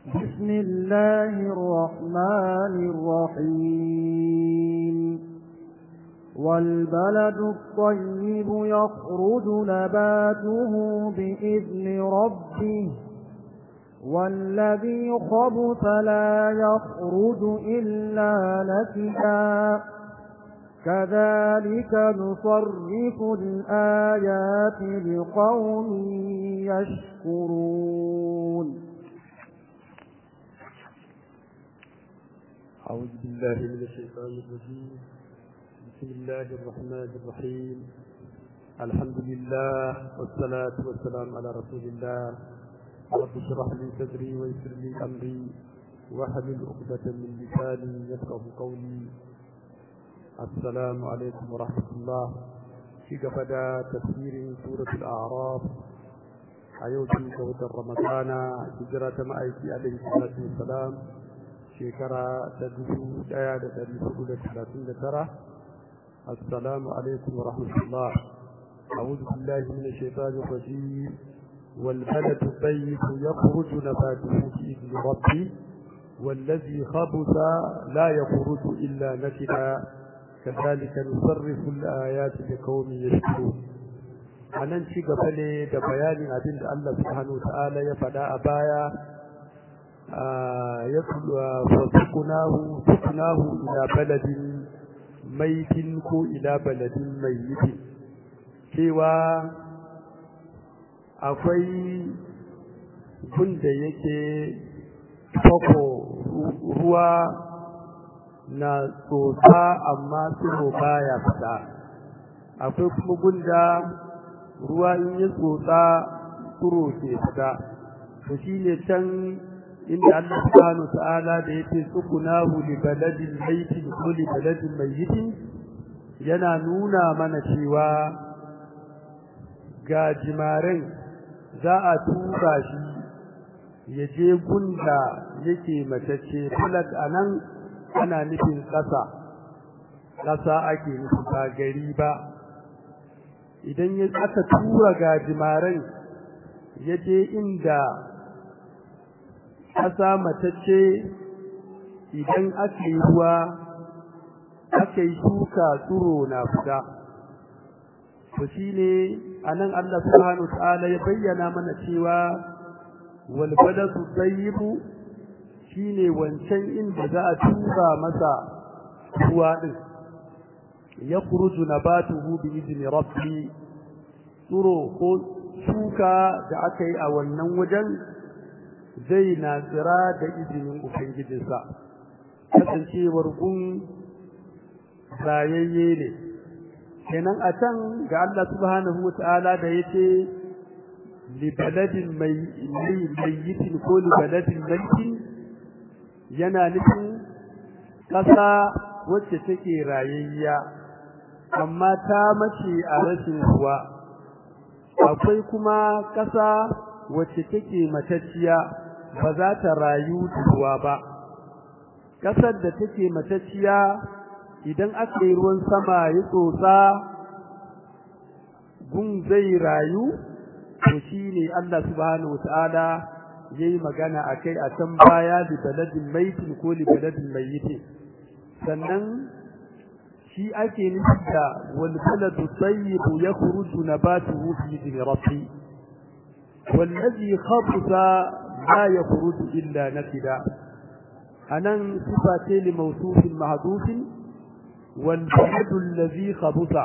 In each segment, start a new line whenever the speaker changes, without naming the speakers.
بسم الله الرحمن الرحيم والبلد الطيب يخرج نباته بإذن ربه والذي خبث لا يخرج إلا نكدا كذلك نصرف الآيات لقوم يشكرون
أعوذ بالله من الشيطان الرجيم بسم الله الرحمن الرحيم الحمد لله والصلاة والسلام على رسول الله رب اشرح لي صدري ويسر لي أمري واحلل عقدة من لساني يفقه قولي السلام عليكم ورحمة الله في قفدا تفسير سورة الأعراف أيوتي كوت رمضان هجرة مأيكي عليه الصلاة والسلام شكرا تدفو دايا تدفو ثلاثين ترى السلام عليكم ورحمة الله أعوذ بالله من الشيطان الرجيم والبلد الطيب يخرج نباته بإذن ربي والذي خبث لا يخرج إلا نكدا كذلك نصرف الآيات لقوم يشكرون anan ci gaba ne da bayanin abin da Allah subhanahu ta'ala ya faɗa a baya ya fasukunahu sukunahu ila baladin maitin ko ila baladin maitin cewa akwai gunda yake fako ruwa na tsotsa amma tsiro baya fita akwai kuma gunda ruwa in ya tsotsa tsiro ke fita to shine can inda Allah subhanahu ta'ala da yake tsukunahu li baladin maitin ko li baladin mayyitin yana nuna mana cewa ga jimaren za a tura shi ya je gunda yake matacce falat anan ana nufin ƙasa ƙasa ake nufi ba gari ba idan ya aka tura gajimaren ya je inda ƙasa matacce idan aka yi ruwa aka yi shuka tsuro na fita to shine anan Allah subhanahu wa ta'ala ya bayyana mana cewa wal baladu tayyibu shine wancan inda za a tura masa ruwa din ya kuruju nabatuhu bi izni rabbi tsuro ko shuka da aka yi a wannan wajen zai na tsira da izinin ubangijinsa kasancewar gun rayayye ne kenan a can ga Allah subhanahu wa ta'ala da yace li baladin mayyitin ko li baladin mayyitin yana nufin ƙasa wacce take rayayya amma ta mace a rashin ruwa akwai kuma ƙasa wacce take matacciya ba za ta rayu da ruwa ba ƙasar da take matacciya idan aka yi ruwan sama ya tsotsa gun zai rayu to shine Allah subhanahu wataala yayi magana akai a can baya li baladin maitin ko li baladin mayyitin sannan shi ake nufi da wal baladu tayyib yakhruju nabatuhu fi idni rabbi wallazi khabutha la yakhruju illa nakida anan sifa ce li mawsufin mahdufin wal baladu allazi khabutha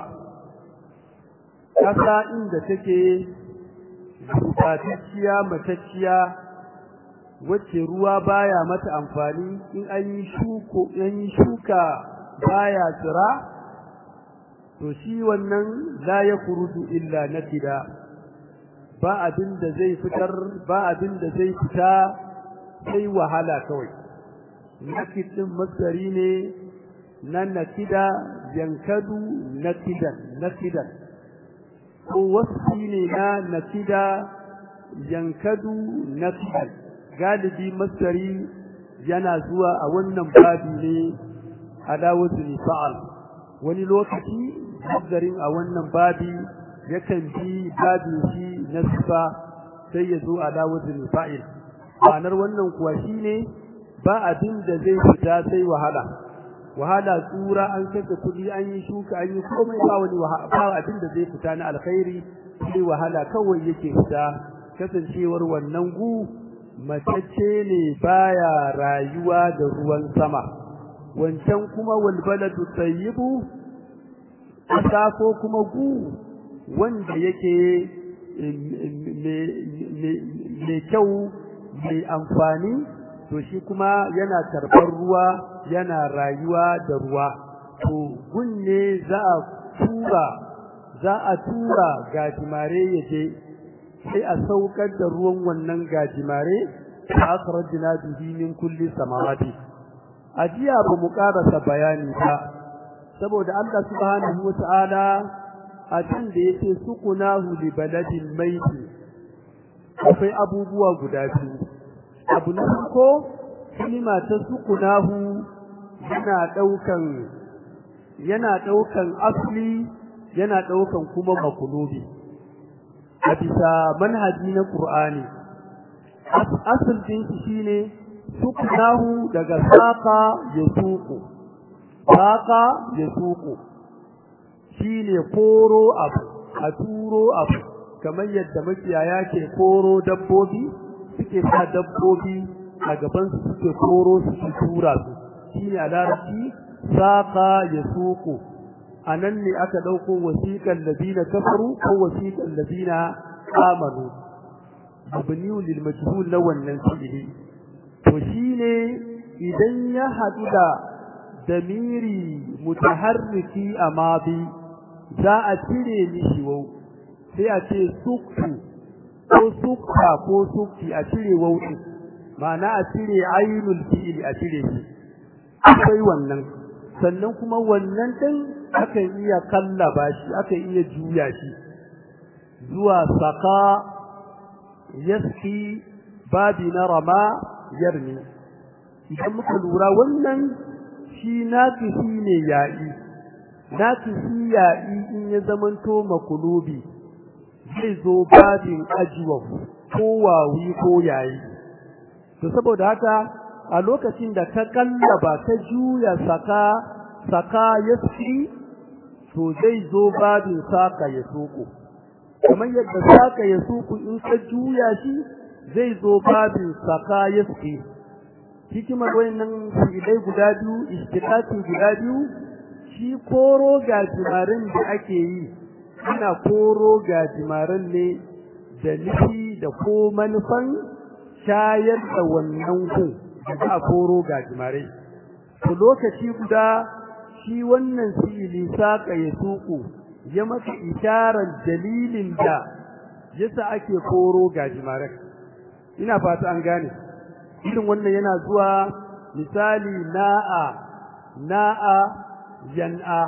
kasa inda take gubatacciya matacciya wacce ruwa baya mata amfani in an yi shuko an yi shuka baya tsira to shi wannan la yakhruju illa nakida ba abin da zai fitar ba abin da zai fita sai wahala kawai nakid din masdari ne na nakida yankadu nakidan nakidan ko wasfi ne na nakida yankadu nakidan galibi masdari yana zuwa a wannan babi ne ala wazni fa'al wani lokaci masdarin a wannan babi yakan bi babin shi na sifa sai ya zo ala wazni fa'il ma'anar wannan kuwa shine ba abin da zai fita sai wahala wahala tsura an kashe kuɗi an yi shuka an yi komai ba wani ba abin da zai fita na alkhairi sai wahala kawai yake fita kasancewar wannan gu matacce ne baya rayuwa da ruwan sama wancan kuma wal baladu tayyibu ƙasa ko kuma gu wanda yake mai kyau mai amfani to shi kuma yana karɓar ruwa yana rayuwa da ruwa to gunne za a tura za a tura gajimare ya je sai a saukar da ruwan wannan gajimare ta akhrajna bihi min kulli samarati ajiya ba mu karasa bayani ba saboda Allah subhanahu wata'ala a can da yake sukunahu li baladin maiti akwai abubuwa guda biyu abu na farko kalima ta sukunahu yana daukan yana daukan asli yana daukan kuma makulubi a bisa manhaji na Qur'ani asal din shi shine sukunahu daga saqa ya suku saqa ya suku shine koro abu a turo abu kamar yadda makiyaya ke koro dabbobi suke sa dabbobi a gaban su suke koro su tura su shine a larabci saqa ya suku anan ne aka dauko wasiqal ladina kafaru ko wasiqal ladina amanu mabniu lil majhul na wannan fi'ili to shine idan ya hadu da damiri mutaharriki amadi za a cire mishi wau sai a ce suktu ko sukta ko sukti a cire wau din ma'ana a cire ainul fi'ili a cire shi akwai wannan sannan kuma wannan din akan iya kallaba shi akan iya juya shi zuwa saka yaski babi na rama yarmi idan muka lura wannan shi naqisi ne ya'i naqisi ya'i in ya zamanto makulubi zai zo babin ajwa ko wawi ko yayi to saboda haka a lokacin da ka kallaba ka juya saka saka yaski to zai zo babin saka ya soko kamar yadda saka ya soko in ka juya shi zai zo babin saka yaski hikimar wayannan fi'ilai guda biyu istiqati guda biyu shi koro gajimarin da ake yi ana koro gajimarin ne da nufi da ko manufan shayar da wannan ku da za a koro gajimarai to lokaci guda shi wannan fi'ili saka ya suku ya maka isharar dalilin da yasa ake koro gajimarai ina fata an gane irin wannan yana zuwa misali na'a na'a yan'a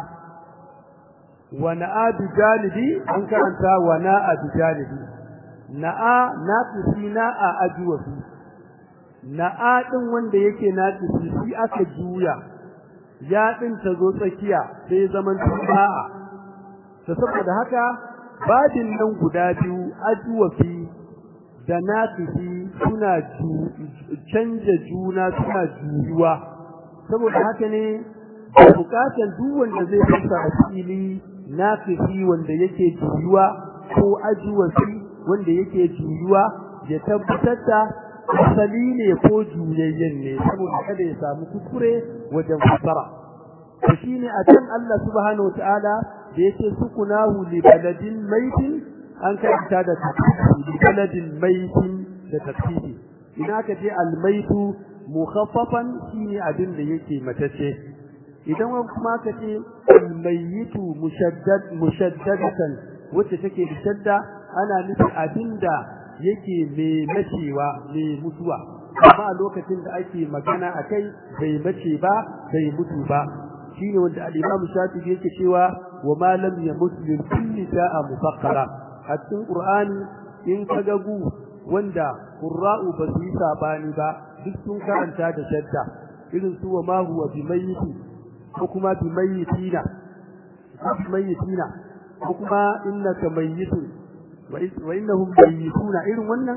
wa na'a bi janibi an karanta wa na'a bi janibi na'a naqisi na'a ajwa fi na'a din wanda yake naqisi shi aka juya ya din ta zo tsakiya sai zaman na'a to saboda haka badin nan guda biyu ajwa fi da naqisi suna canja juna suna juyuwa saboda haka ne bukatan duk wanda zai fasa asili naqisi wanda yake juyuwa ko ajwasi wanda yake juyuwa ya tabbatar da asali ne ko juyayyen ne saboda kada ya samu kuskure wajen fasara to shine a can Allah subhanahu wataala da yake sukunahu li baladin maitin an karanta da tafsiri li baladin maitin da tafsiri idan aka je al-maitu mukhaffafan shine abin da yake matace idan kuma aka ce al-mayitu mushaddad mushaddadatan wacce take da shadda ana nufin abinda yake mai macewa mai mutuwa amma a lokacin da ake magana akai bai mace ba bai mutu ba shine wanda al-Imam Shafi'i yake cewa wa ma lam yamut min kulli sa'a mufakkara a cikin Qur'ani in kaga gu wanda qurra'u ba su yi sabani ba duk sun karanta da shadda irin su wa ma huwa bimayyiti ko kuma bimayyitina bimayyitina ko kuma innaka mayyitun wa innahum mayyituna irin wannan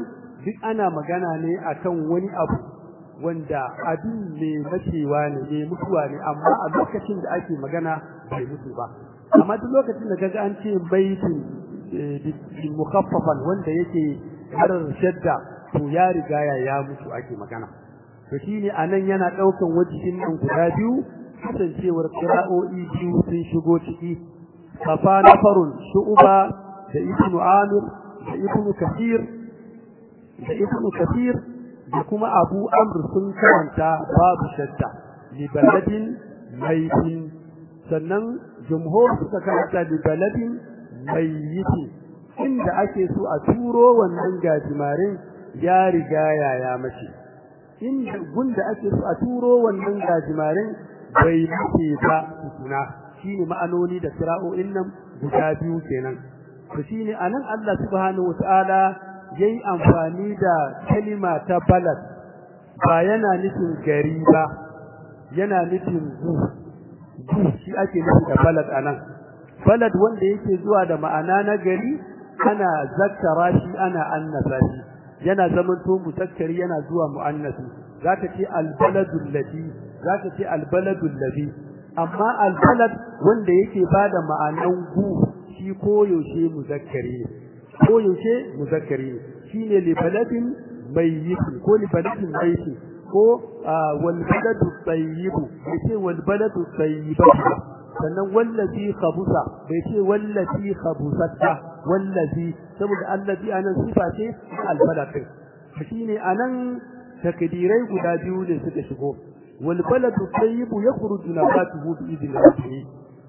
duk ana magana ne akan wani abu wanda abin ne macewa ne ne mutuwa ne amma a lokacin da ake magana bai mutu ba amma duk lokacin da kaga an ce baitin bi mukhaffafan wanda yake harar shadda to ya riga ya ya mutu ake magana to shine anan yana daukan wajihin nan guda biyu kasancewar qira'o'i biyu sun shigo ciki kafa nafarun shu'ba da ibnu amir da ibnu kathir da ibnu kathir da kuma abu amr sun karanta babu shadda li baladin maitin sannan jumhur suka karanta li baladin mayyitin inda ake so a turo wannan gajimarin ya riga ya mace inda gunda ake so a turo wannan gajimarin bai mace ba tukuna shine ma'anoni da kira'o'in nan guda biyu kenan to shine anan Allah subhanahu wataala yayi amfani da kalima ta balad ba yana nufin gari ba yana nufin gu gu shi ake nufi da balad anan balad wanda yake zuwa da ma'ana na gari ana zakkara shi ana annasa shi yana zaman to muzakkari yana zuwa muannasi zaka ce albaladul ladhi zaka ce albaladul ladhi amma albalad wanda yake bada ma'anan gu shi koyaushe muzakkari ne koyaushe muzakkari ne shine li baladin mayyit ko li baladin mayyit ko wal baladu tayyib yace wal baladu tayyibatu sannan wallazi khabusa bai ce wallazi khabusata wallazi saboda allazi anan sifa ce albalad shine anan takdirai guda biyu ne suka shigo wal baladu tayyib yakhruju nabatuhu bi idni rabbih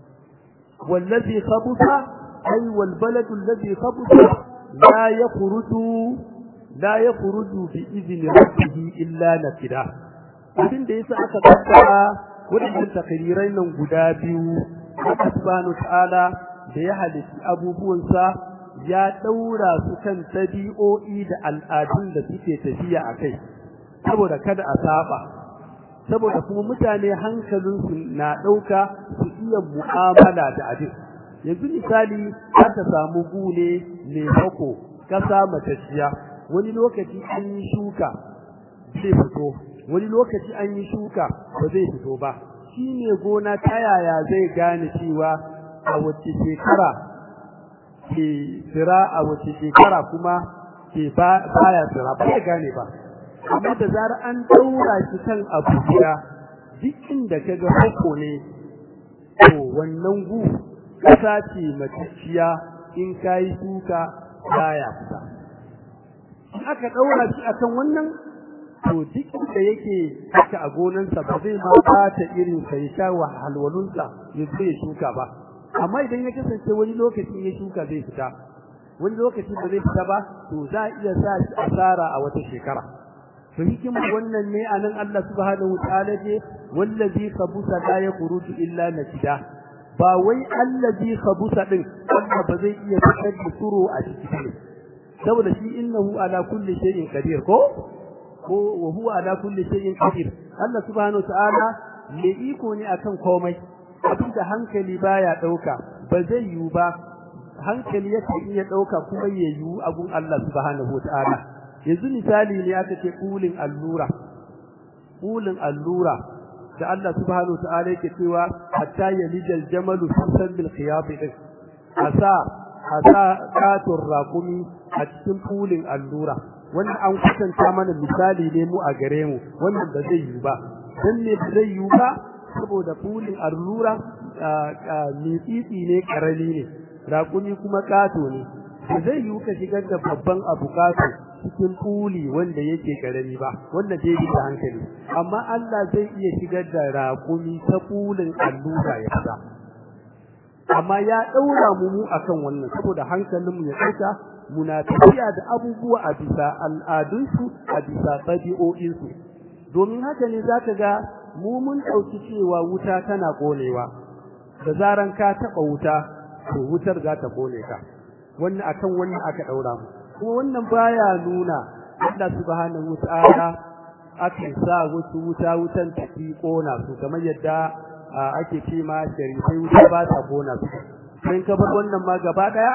wallazi khabusa ay wal baladu alladhi khabusa la yakhruju la yakhruju bi idni rabbih illa nakida abin da yasa aka kaddara wadannan takdirai nan guda biyu Allah subhanahu ta'ala da ya halitta abubuwansa ya daura su kan tabi'o'i da al'adun da suke tafiya a kai saboda kada a saba saboda kuma mutane hankalinsu na ɗauka su iya mu'amala da abin yanzu misali aka samu gune mai hako ƙasa matacciya wani lokaci an yi shuka zai fito wani lokaci an yi shuka ba zai fito ba shi ne gona ta yaya zai gane cewa a wace shekara ke tsira a wace shekara kuma ke baya tsira ba ya gane ba amma da zara an daura shi kan abu guda duk inda ka ga hako ne to wannan gu kasa ce matacciya in ka yi shuka baya fita in aka daura shi akan wannan to duk da yake haka a gonansa ba zai ma bata irin sa ya sha wahalwalunsa ya zo ya shuka ba amma idan ya kasance wani lokaci ya shuka zai fita wani lokaci ba zai fita ba to za a iya sa shi asara a wata shekara to hikimar wannan ne anan Allah subhanahu wataala ce wallazi khabusa la yakhruju illa nakida ba wai allazi khabusa din Allah ba zai iya fitar da suro a cikin saboda shi innahu ala kulli shay'in qadir ko ko wa huwa ala kulli shay'in qadir Allah subhanahu ta'ala mai iko ne akan komai abinda hankali baya dauka ba zai yiwu ba hankali yake iya dauka kuma ya yiwu abun Allah subhanahu ta'ala yanzu misali ne aka ce kulin allura kulin allura da Allah subhanahu ta'ala yake cewa hatta yalijal jamalu fi sabil khiyab din asa asa katur raqumi a cikin kulin allura wannan an kusanta mana misali ne mu a gare mu wannan ba zai yi ba dan ne ba zai yi ba saboda fulin allura mitsitsi ne karami ne raƙumi kuma ƙato ne ba zai yi ka shigar da babban abu ƙato cikin fuli wanda yake karami ba wanda zai bi da hankali amma Allah zai iya shigar da raƙumi ta fulin allura ya fita amma ya ɗaura mu mu akan wannan saboda hankalinmu ya ɗauka muna tafiya da abubuwa a bisa al'adunsu a bisa ɗabi'o'insu domin haka ne za ka ga mu mun ɗauki cewa wuta tana ƙonewa da zaran ka taɓa wuta to wutar za ta ƙone ka wannan akan wannan aka ɗaura mu kuma wannan baya nuna Allah subhanahu wata'ala aka sa wasu wuta wutan ta fi ƙona su kamar yadda ake ce ma sharifai wuta ba ta ƙona su sai ka bar wannan ma gaba ɗaya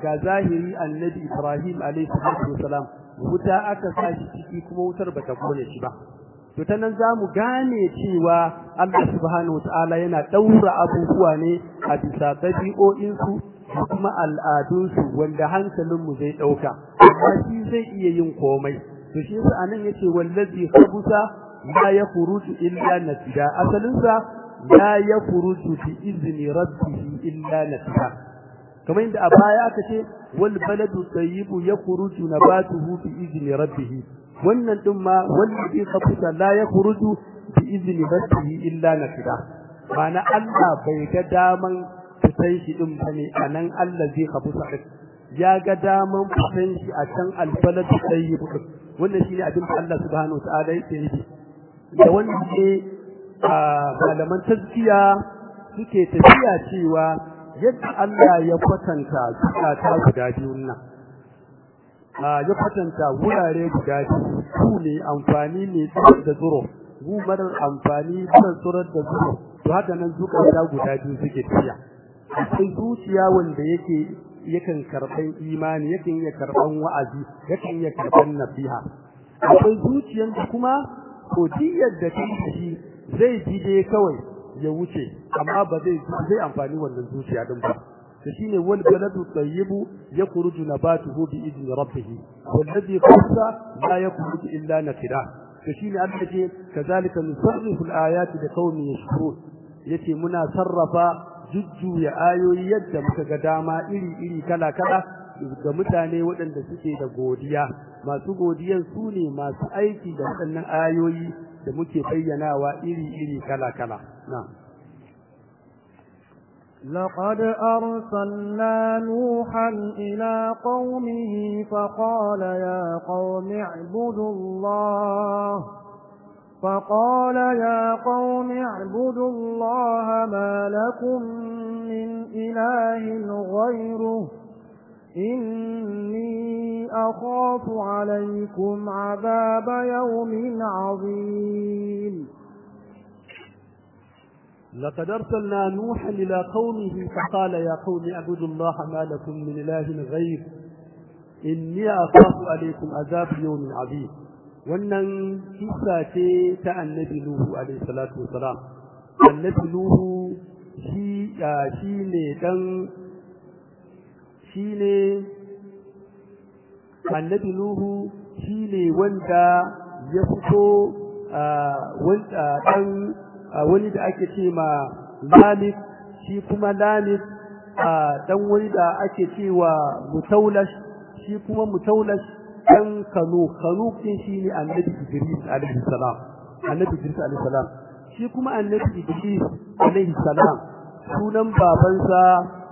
ga zahiri annabi Ibrahim alaihi wasallam wuta aka sa shi ciki kuma wutar bata kone shi ba to ta nan zamu gane cewa Allah subhanahu wataala yana daura abubuwa ne a bisa dabi'o'in su kuma al'adun su wanda hankalin mu zai dauka amma shi zai iya yin komai to shi yasa anan yace wallazi khabusa la yakhruju illa natija asalin sa la yakhruju bi izni rabbih illa natija kamar inda a baya aka ce wal baladu tayyibu yakhruju nabatuhu bi izni rabbih wannan din ma wallazi khabusa la yakhruju bi izni rabbih illa natija ma'ana Allah bai ga daman fitan shi din bane anan Allah zai khabusa ya ga daman fitan shi a can albaladu tayyibu wannan shine abin da Allah subhanahu wa ta'ala yake yi da wanda ke malaman tazkiya suke tafiya cewa yadda Allah ya kwatanta zukata guda biyun nan ya kwatanta wurare guda biyu su ne amfani ne da zuro gu marar amfani da tsurar da zuro to haka nan zukata guda biyu suke tafiya akwai zuciya wanda yake yakan karɓan imani yakan iya karɓan wa'azi yakan iya karɓan nasiha akwai zuciyan da kuma kodiyar da take shi zai ji dai kawai ya wuce amma ba zai zai amfani wannan zuciya din ba to shine wal baladu tayyibu yakhruju nabatuhu bi idni rabbih wallazi khassa la yakhruju illa nakira to shine Allah ce kazalika nusarrifu al-ayati liqaumin yashkurun yace muna sarrafa jujjuya ayoyi yadda muka ga dama iri iri kala kala ga mutane waɗanda suke da godiya masu godiyan su ne masu aiki da waɗannan ayoyi da muke bayyanawa iri-iri kala-kala na
لقد أرسلنا نوحا إلى قومه فقال يا قوم اعبدوا الله فقال يا قوم اعبدوا الله ما لكم من إله غيره إني أخاف عليكم عذاب يوم عظيم
لقد أرسلنا نوحا إلى قومه فقال يا قوم اعبدوا الله ما لكم من إله غير إني أخاف عليكم عذاب يوم عظيم wannan kisa ce ta annabi Nuhu alaihi salatu wasalam annabi Nuhu shi shi ne dan shi ne annabi Nuhu shi ne wanda ya fito wanda dan wani da ake ce ma Lamik shi kuma Lamik dan wani da ake cewa Mutaulash shi kuma Mutaulash dan Kanu Kanu din shi ne annabi Idris alaihi salam annabi Idris alaihi salam shi kuma annabi Idris alaihi salam sunan babansa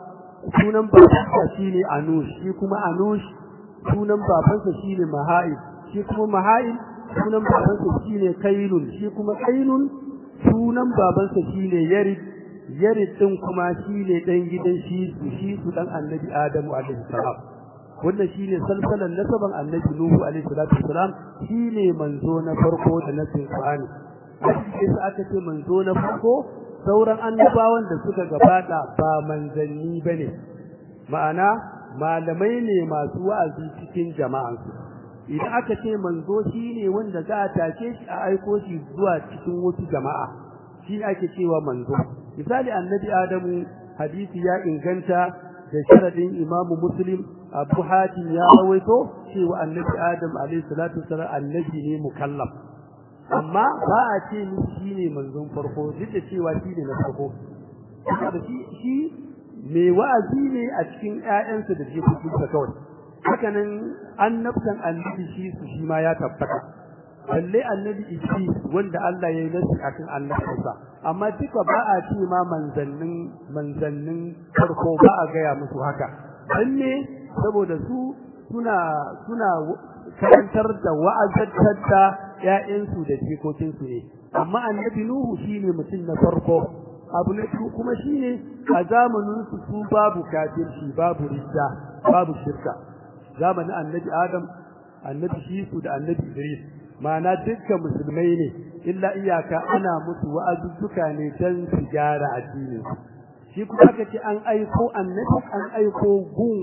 sunan babansa shine Anush shi kuma Anush sunan babansa shine Maha'il shi kuma Maha'il sunan babansa shine Kailun shi kuma Kailun sunan babansa shine Yarid Yarid din kuma shine dan gidan shi shi su dan Annabi Adamu alaihi salam wannan shine salsalan nasaban Annabi Nuhu alaihi salatu wasalam shine manzo na farko da nasin Qur'ani sai aka ce manzo na farko sauran annabawan da suka gabata ba manzanni bane ma'ana malamai ne masu wa'azi cikin jama'ansu idan aka ce manzo shine wanda za a take shi a aiko shi zuwa cikin wasu jama'a shi ake cewa manzo misali annabi adamu hadisi ya inganta da sharadin imamu muslim abu hatim ya rawaito cewa annabi adam alayhi salatu wasallam annabi ne mukallaf amma ba a ce ni shine manzon farko duk da cewa shine na farko saboda shi shi mai wa'azi ne a cikin ƴaƴansa da jikokinsa kawai hakanan annabtan annabi shi su shi ma ya tabbata balle annabi Idris wanda Allah ya yi nasi akan annabinsa amma duka ba a ce ma manzannin manzannin farko ba a gaya musu haka dan ne saboda su suna suna karantar da wa'azantar da ƴaƴansu da jikokinsu ne amma annabi Nuhu shine mutum na farko abu na biyu kuma shine a zamanin su su babu kafirci babu ridda babu shirka zamanin annabi Adam annabi Shisu da annabi Idris ma'ana dukkan musulmai ne illa iyaka ana musu wa'azuzzuka ne dan su gyara addinin shi kuma aka ce an aiko annabi an aiko gun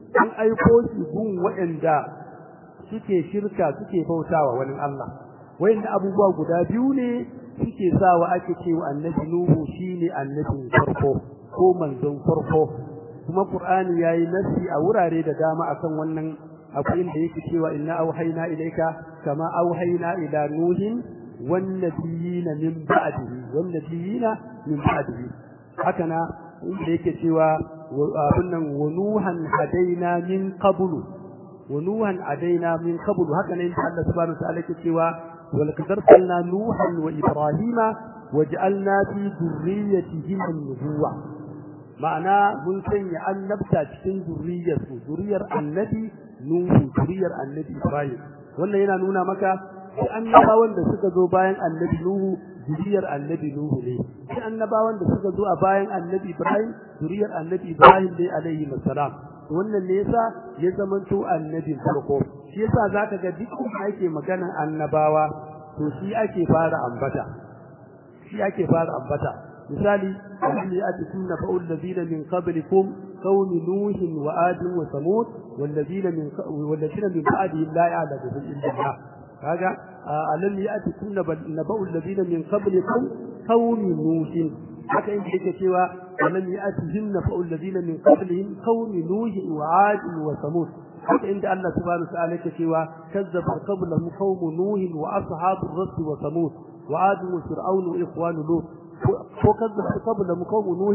an aiko shi gun waɗanda suke shirka suke bautawa wani Allah wayanda abubuwa guda biyu ne suke sawa ake cewa annabi nuhu shine annabin farko ko manzon farko kuma qur'ani yayi nasi a wurare da dama akan wannan akwai inda yake cewa inna auhayna ilayka kama auhayna ila nuhin wan nabiyina min ba'dihi wan nabiyina min ba'dihi haka na inda yake cewa abin nan wa nuhan hadaina min qablu wa nuhan hadaina min qablu haka ne inda Allah subhanahu wa ta'ala yake cewa ولقد أرسلنا نوحا وإبراهيم وجعلنا في ذريتهما النبوة معنى من سنة أن نبتع cikin ذريته ذرية النبي نوح ذرية النبي إبراهيم wannan yana nuna maka sai annabawan da suka zo bayan annabi Nuhu zuriyar annabi Nuhu ne sai annabawan da suka zo a bayan annabi Ibrahim zuriyar annabi Ibrahim ne alaihi salam wannan ne yasa ya zamanto annabin farko shi yasa zaka ga duk da ake maganan annabawa to shi ake fara ambata shi ake fara ambata misali alladhi atikunna fa'ul ladina min qablikum qaum nuh wa ad wa samud wal ladina min wal ladina min ba'di la ya'lamu illa Allah kaga alladhi atikunna naba'ul ladina min qablikum qaum nuh haka inda yake cewa ولم يأتهم نفع الذين من قبلهم قوم نوح وعاد وثمود حتى عند الله سبحانه وتعالى كشوا كذب قبلهم قوم نوح وأصحاب الرس وثمود وعاد وفرعون وإخوان لوط وكذب قبلهم قوم نوح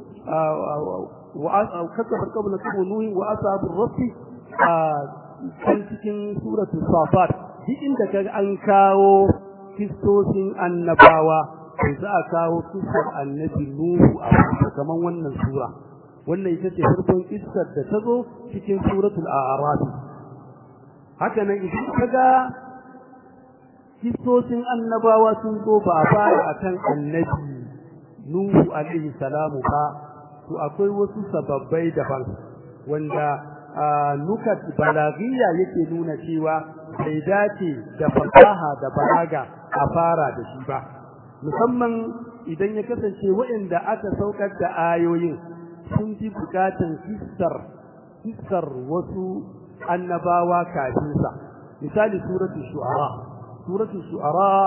وكذب قبلهم قوم نوح وأصحاب الرس kan cikin suratul safat duk inda kaga an kawo kistosin annabawa sai za a kawo kissar annabi Nuhu a kaman wannan sura wannan ita ce farkon kissar da ta zo cikin suratul a'raf haka nan idan kaga kissosin annabawa sun zo ba fara akan annabi Nuhu alaihi salamu ba to akwai wasu sababbai daban wanda nukat balagiyya yake nuna cewa bai dace da fasaha da balaga a fara da shi ba musamman idan ya kasance waɗanda aka saukar da ayoyin sun fi bukatan kissar kissar wasu annabawa kafin sa misali suratul shu'ara suratul shu'ara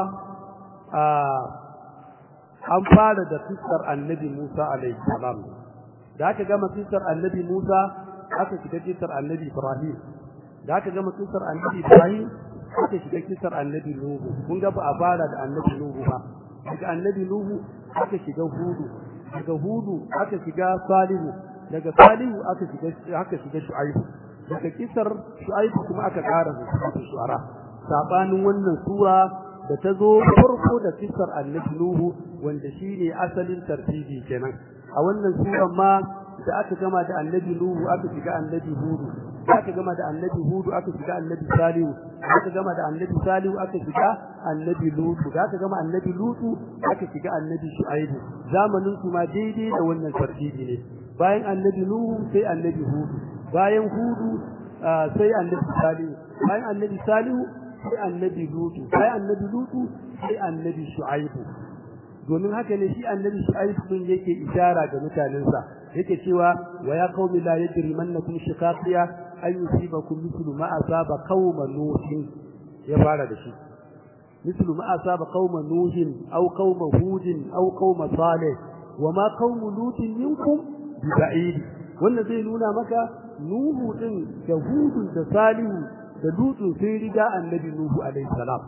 an fara da kissar annabi Musa alaihi salam da aka gama kissar annabi Musa aka shiga kissar annabi Ibrahim da aka gama kissar annabi Ibrahim aka shiga kissar annabi Nuhu kun ga ba a fara da annabi Nuhu ba daga annabi Nuhu aka shiga Hudu daga Hudu aka shiga Salihu daga Salihu aka shiga aka shiga Shu'aibu daga kisar Shu'aibu kuma aka ƙara da Shu'ara sabanin wannan sura da ta zo farko da kisar annabi Nuhu wanda shine asalin tartibi kenan a wannan sura ma da aka gama da annabi Nuhu aka shiga annabi Hudu aka gama da annabi Hudu aka shiga annabi Salihu aka gama da annabi Salihu aka shiga annabi Lutu aka gama annabi Lutu aka shiga annabi Shu'aibu zamanin su ma daidai da wannan tartibi ne bayan annabi Nuhu sai annabi Hudu bayan Hudu sai annabi Salihu bayan annabi Salihu sai annabi Lutu bayan annabi Lutu sai annabi Shu'aibu domin haka ne shi annabi Shu'aibu din yake ishara ga mutanensa yake cewa wa ya qaumi la yajrimannakum shiqaqiya an yusibakum mithlu ma asaba qauma nuhin ya fara da shi mithlu ma asaba qauma nuhin aw qauma hudin aw qauma salih wa ma qaumu lutin minkum biba'id wannan zai nuna maka nuhu din da hudun da salihu da lutun sai riga annabi nuhu alaihi salam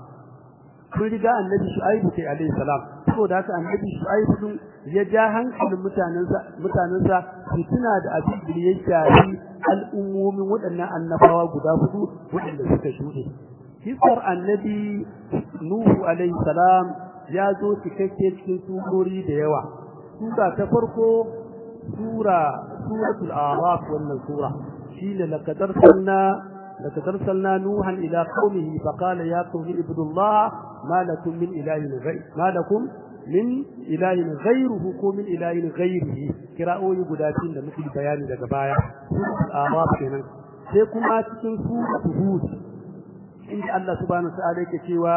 sun riga annabi shu'aibu kai alaihi salam saboda haka annabi shu'aibu din ya ja hankalin mutanensa mutanensa su tuna da abin da ya shafi al'ummomin waɗannan annabawa guda hudu waɗanda suka shuɗe kisar annabi nuhu alaihi salam ya zo cikakke cikin surori da yawa sura ta farko sura suratul a'raf wannan sura shine laqad arsalna لقد أرسلنا نوحا إلى قومه فقال يا قوم اعبدوا الله ما لكم من إله غير ما لكم من إله غيره كو من إله غيره قراءة يقولاتين da muke bayani daga baya suratul a'raf kenan sai kuma cikin suratul hud inda Allah subhanahu wa ta'ala yake cewa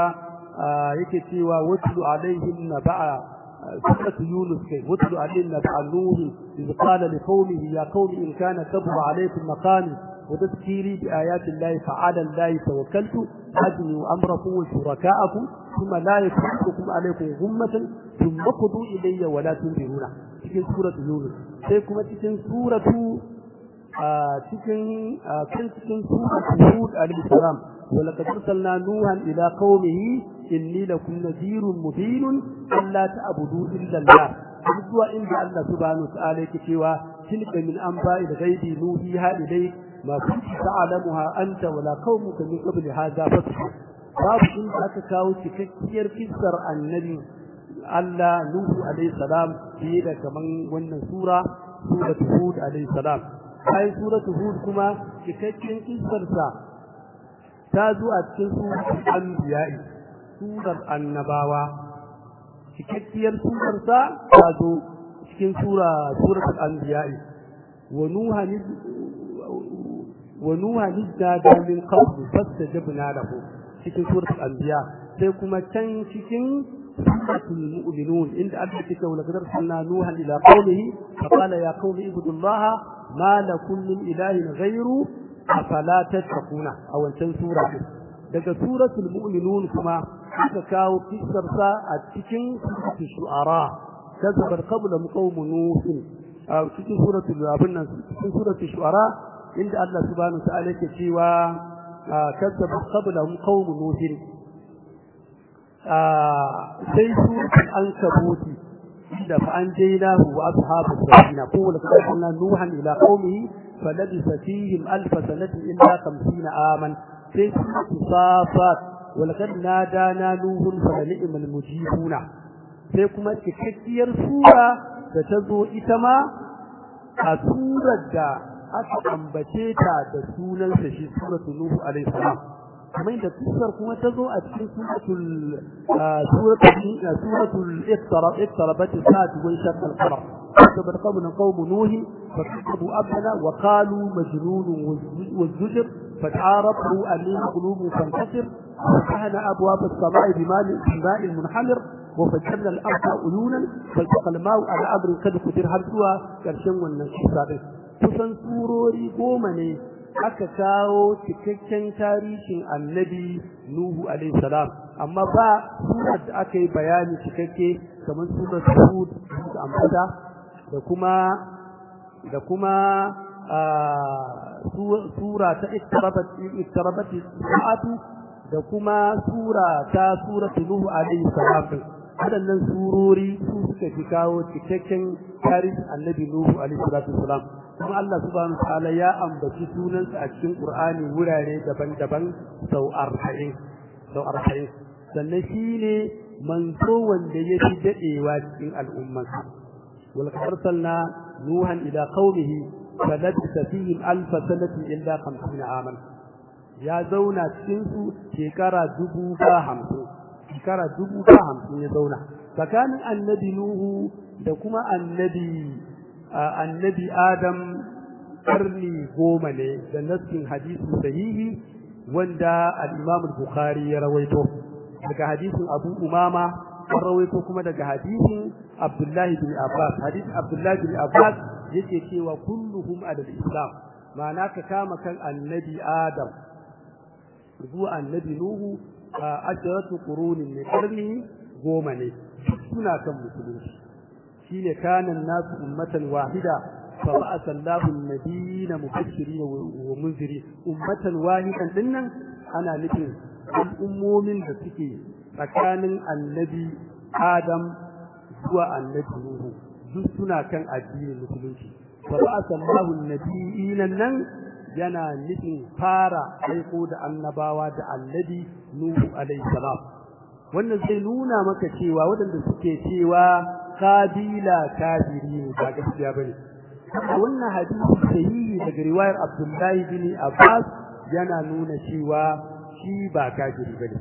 yake cewa watlu alaihim naba'a سورة يونس كي واتلوا علينا نبع نوح إذ قال لقومه يا قوم إن كان كبر عليكم مقامي وتذكيري بآيات الله فعلى الله توكلت أجنوا أمركم وشركاءكم ثم لا يكفركم عليكم غمة ثم قضوا إلي ولا تنذرون cikin suratu Yunus sai kuma cikin suratu cikin kan cikin suratu Hud alayhi salam ولقد أرسلنا نوحا إلى قومه إني لكم نذير مبين ألا تعبدوا إلا الله zuwa inda Allah subhanahu ta'ala yake cewa tilka min anba'i ghaibi nuhiha ilayk ma kunta ta'lamuha anta wala qaumuka min qabli hadha fasbir babu inda aka kawo cikakkiyar kissar annabi Allah Nuhu alayhi salam fiye da kaman wannan sura suratul Hud alayhi salam sai suratul Hud kuma cikakken kissar sa ta zo a cikin suratul anbiya'i surar annabawa cikakkiyar surar sa ta zo cikin sura suratul anbiya'i wa nuha wa nuha nidda min qabl fastajabna lahu cikin suratul anbiya sai kuma can cikin suratul mu'minun inda Allah ya ce wa laqad arsalna nuhan ila qaumihi fa qala ya qaumi ibudullaha ma lakum min ilahin ghayru afala tattaquna a wancan sura daga suratul mu'minun kuma aka kawo kissar sa a cikin suratul shu'ara kazabar qabla qaum nuh a cikin suratul abin nan cikin suratul shu'ara inda Allah subhanahu wa ta'ala yake cewa كذب قبلهم قوم نوح sai suratul ankabuti inda fa anjaynahu wa ashabus safina ko la kana nuhan ila qaumihi falabisa fihim alf sanatin illa 50 aman sai suratul safat wa laqad nadana nuhun fa ni'mal mujibuna sai kuma cikakkiyar sura da ta zo ita ma a surar da aka ambace ta da sunansa shi suratu nuhu alaihi salam kamar da kisar kuma ta zo a cikin suratul suratul suratul iqtara iqtarabat as-saat wa shaqqa al-qamar kabar qawmun qawm nuh fakatabu abana wa qalu majnun wazujr fata'arafu amin qulubu fantasir فتحنا أبواب السماء بماء بماء منحمر وفجرنا الأرض عيونا فالتقى الماء على أمر قد قدر هل سوى كرشن والنشيط kusan surori goma ne aka kawo cikakken tarihin annabi Nuhu alaihi salam amma ba surar da aka yi bayani cikakke kamar surar Hud da ambata da kuma da kuma sura ta iktarabat iktarabat sa'atu da kuma sura ta suratul Nuhu alaihi salam waɗannan surori su suka fi kawo cikakken tarihin annabi Nuhu alaihi salatu wasalam kuma Allah subhanahu ta'ala ya ambaci sunansa a cikin Qur'ani wurare daban-daban sau 40 sau 40 sannan shine manzo wanda ya fi dadewa cikin al'ummarsa wal arsalna nuhan ila qaumihi falabisa fihim alf sanatin illa 50 aman ya zauna cikin su shekara dubu ba hamsin shekara dubu ba hamsin ya zauna tsakanin annabi nuhu da kuma annabi annabi Adam karni goma ne da nassin hadisi sahihi wanda al-Imam al-Bukhari ya rawaito daga hadisin Abu Umama an rawaito kuma daga hadisin Abdullah bin Abbas hadisin Abdullah bin Abbas yake cewa kulluhum al-Islam ma'ana ka kama kan annabi Adam zuwa annabi Nuhu a asharatu qurunin ne karni goma ne suna kan musulunci shine kanan nasu ummatan wahida fa ba'atha Allahu an-nabiyina mubashirin wa munzirin ummatan wahidan dinnan ana nufin al'ummomin da suke tsakanin annabi Adam zuwa annabi Nuhu duk suna kan addinin musulunci fa ba'atha Allahu an-nabiyina nan yana nufin fara aiko da annabawa da annabi Nuhu alaihi salam wannan zai nuna maka cewa waɗanda suke cewa kabila kafiri ne ba gaskiya bane wannan hadisi sahihi daga riwayar Abdullahi bin Abbas yana nuna cewa shi ba kafiri bane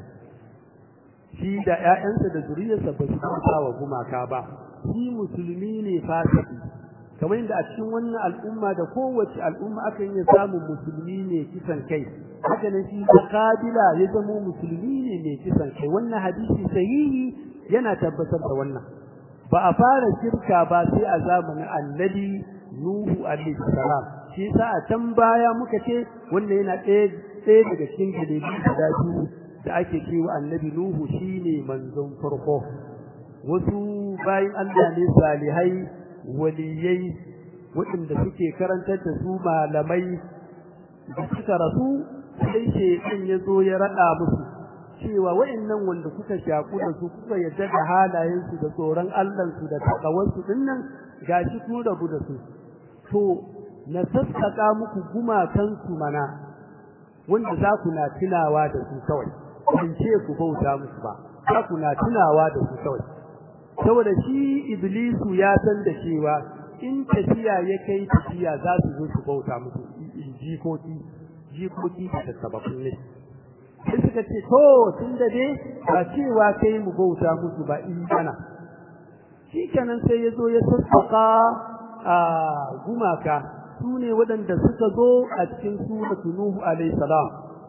shi da ƴaƴansa da zuriyarsa ba su kauta wa gumaka ba shi musulmi ne fasiki kamar yadda a cikin wannan al'umma da kowace al'umma akan iya samun musulmi ne kisan kai haka nan shi da kabila ya zama musulmi ne mai kisan kai wannan hadisi sahihi yana tabbatar da wannan ba a fara shirka ba sai a zamanin annabi Nuhu alaihi salam shi yasa a can baya muka ce wanda yana ɗaya ɗaya daga cikin dalilai guda biyu da ake cewa annabi nuhu shine manzon farko wasu bayan Allah ne salihai waliyai waɗanda suke karantar da su malamai da suka rasu sai shaitan ya zo ya raɗa musu cewa wa'annan wanda kuka shaku da su kuka yadda da halayensu da tsoron Allahnsu da takawarsu dinnan gashi kun rabu da su to na sassaka muku gumakansu mana wanda za ku na tunawa da su kawai ban ce ku bauta musu ba za ku na tunawa da su kawai saboda shi iblisu ya san da cewa in tafiya ya kai tafiya za su zo su bauta musu jikoki jikoki da sababin ne sai suka ce to tun da dai ba cewa kai mu bauta musu ba in kana shikenan sai ya zo ya sassaka a gumaka su ne waɗanda suka zo a cikin suratu nuhu alayhi salam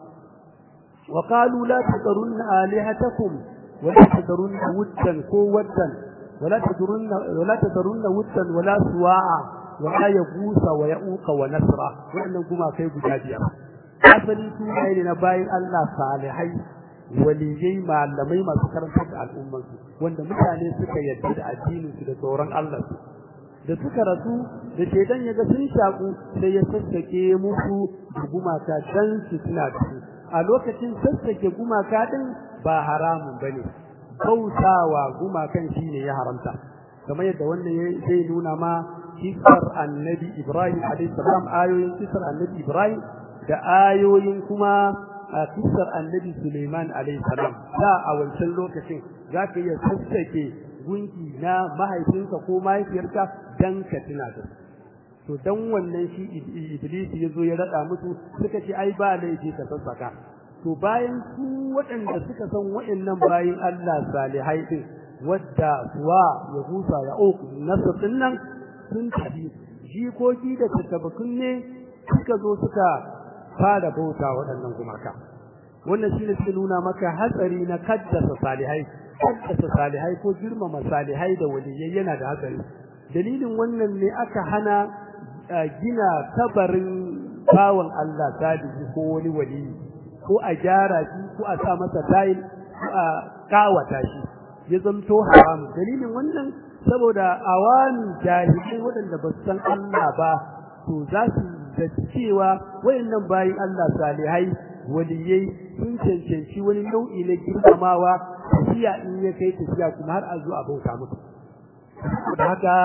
wa qalu la tadrunna alihatakum wa la tadrunna wuddan ko waddan wa la tadrunna wa la tadrunna wuddan wa la suwa'a wa la yagusa wa ya'uqa wa nasra waɗannan gumakai guda biyar asali su ne na bayin Allah salihai waliyai malamai masu karantar da al'ummansu wanda mutane suka yarda da addininsu da tsoron Allah da suka rasu da shaidan ya ga sun shaku sai ya sassake musu da gumaka dan su suna da su a lokacin sassake gumaka din ba haramun bane bautawa gumakan shine ya haramta kamar yadda wannan zai nuna ma kisar annabi Ibrahim alayhi salam ayoyin kisar annabi Ibrahim da ayoyin kuma a kisar annabi Suleiman alayhi salam da a wancan lokacin zaka iya sassake gunki na mahaifinka ko mahaifiyarka dan ka tuna da to dan wannan shi iblis ya zo ya rada musu suka ce ai ba laifi ka sassaka to bayan su waɗanda suka san waɗannan bayin Allah salihai din wadda suwa ya husa ya uku nasr din nan sun tafi jikoki da tattabakun ne suka zo suka fara bauta waɗannan gumaka wannan shi ne suke nuna maka hatsari na kaddasa salihai kaddasa salihai ko girmama salihai da waliyai yana da hatsari dalilin wannan ne aka hana gina tabarin bawan Allah salihi ko wani wali ko a gyara shi ko a sa masa tayil ko a kawata shi ya zamto haram dalilin wannan saboda awami jahilai waɗanda ba su san Allah ba to za su da cewa wayannan bayin Allah salihai waliyai sun cancanci wani nau'i na girmamawa tafiya in ya kai tafiya kuma har a zo a bauta musu da haka